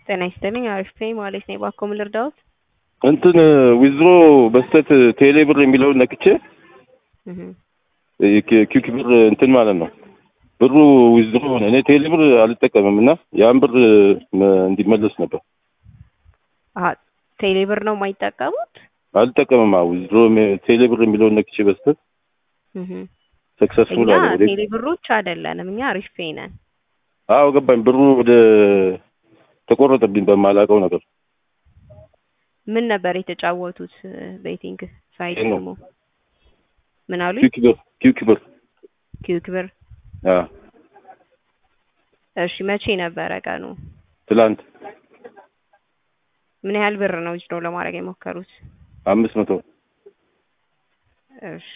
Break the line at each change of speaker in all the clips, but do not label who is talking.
ጤና ይስጥልኝ። አሪፍ ነኝ ማለት ነው። እባክዎ ምን ልርዳዎት?
እንትን ዊዝድሮ በስተት ቴሌ ብር የሚለውን ነክቼ
እህ
ኪክ ብር እንትን ማለት ነው ብሩ ዊዝድሮ ሆነ። እኔ ቴሌ ብር አልጠቀምም እና ያን ብር እንዲመለስ ነበር።
አሀ ቴሌ ብር ነው የማይጠቀሙት?
አልጠቀምም። አዎ ዊዝድሮ ቴሌ ብር የሚለውን ነክቼ በስተት
እህ
ሰክሰስፉል
እኛ
አለ።
ቴሌ ብሮች አይደለንም። እኛ አሪፍ ፔይ ነን።
አዎ ገባኝ። ብሩ ወደ ተቆረጠብኝ በማላውቀው ነገር
ምን ነበር የተጫወቱት? ቤቲንግ ሳይት
ኬኖ።
ስሙ ምን አሉኝ?
ኪክ ብር ኪክ ብር
ኪውክ ብር።
አዎ
እሺ መቼ ነበረ ቀኑ?
ትላንት
ምን ያህል ብር ነው ዊዝድሮ ለማድረግ የሞከሩት?
አምስት መቶ
እሺ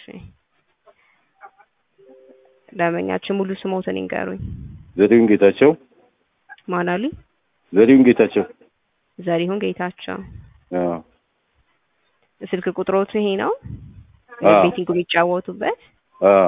ደንበኛችን ሙሉ ስሞትን ይንገሩኝ።
ዘሪሁን ጌታቸው
ማን አሉኝ?
ዘሪሁን ጌታቸው
ዘሪሁን ጌታቸው።
አዎ
ስልክ ቁጥሮቱ ይሄ ነው?
አዎ።
ቤቲንግ የሚጫወቱበት?
አዎ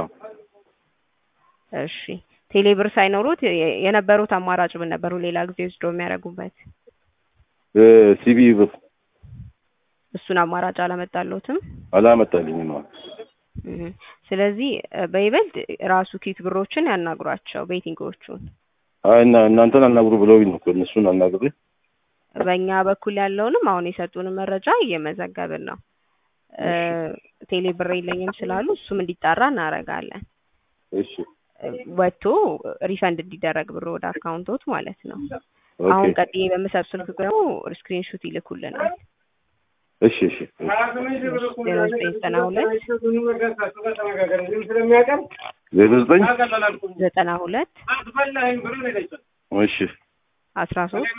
እሺ ቴሌ ብር ሳይኖሩት የ- የነበሩት አማራጭ ምን ነበሩ? ሌላ ጊዜ ዊዝድሮ የሚያደርጉበት
ሲቢ ብር
እሱን አማራጭ አላመጣለትም።
አላመጣልኝም። አዎ
እህ ስለዚህ እ በይበልጥ ራሱ ኪክ ብሮችን ያናግሯቸው ቤቲንጎቹን።
አይ እና እናንተን አናግሩ ብለውኝ ነው እኮ እነሱን አናግሬ
በእኛ በኩል ያለውንም አሁን የሰጡንን መረጃ እየመዘገብን ነው። እ ቴሌ ብር የለኝም ስላሉ እሱም እንዲጣራ እናደርጋለን።
እሺ
እ ወጥቶ ሪፈንድ እንዲደረግ ብሩ ወደ አካውንቶት ማለት ነው። አሁን
ኦኬ
ቀጥዬ በምሰጥ ስልክ ደግሞ ስክሪንሹት ይልኩልናል።
እሺ እሺ
ዜሮ ዘጠኝ ዘጠና ሁለት
ዜሮ ዘጠኝ
ዘጠና ሁለት
እሺ
አስራ ሶስት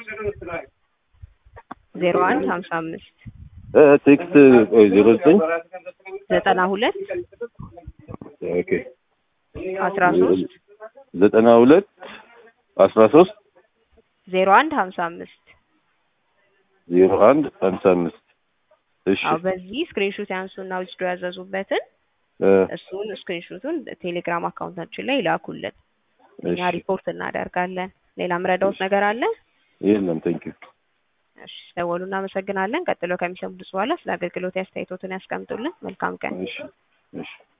ዜሮ አንድ ሀምሳ አምስት
እ ቴክስት ቆይ ዜሮ ዘጠኝ
ዘጠና ሁለት
ኦኬ
አስራ ሶስት
ዘጠና ሁለት አስራ ሶስት
ዜሮ አንድ ሀምሳ አምስት
ዜሮ አንድ ሀምሳ አምስት እሺ
አዎ በዚህ ስክሪንሹት ያንሱና ዊዝድሮ ያዘዙበትን
እ
እሱን ስክሪንሹቱን ቴሌግራም አካውንታችን ላይ ይላኩልን። እኛ
እሺ
ሪፖርት እናደርጋለን። ሌላ ምረዳውት ነገር አለ?
የለም ቴንኪው
እሺ ደወሉ። እናመሰግናለን። ቀጥሎ ከሚሰሙት በኋላ ስለ አገልግሎት አስተያየቶትን ያስቀምጡልን። መልካም ቀን።
እሺ እሺ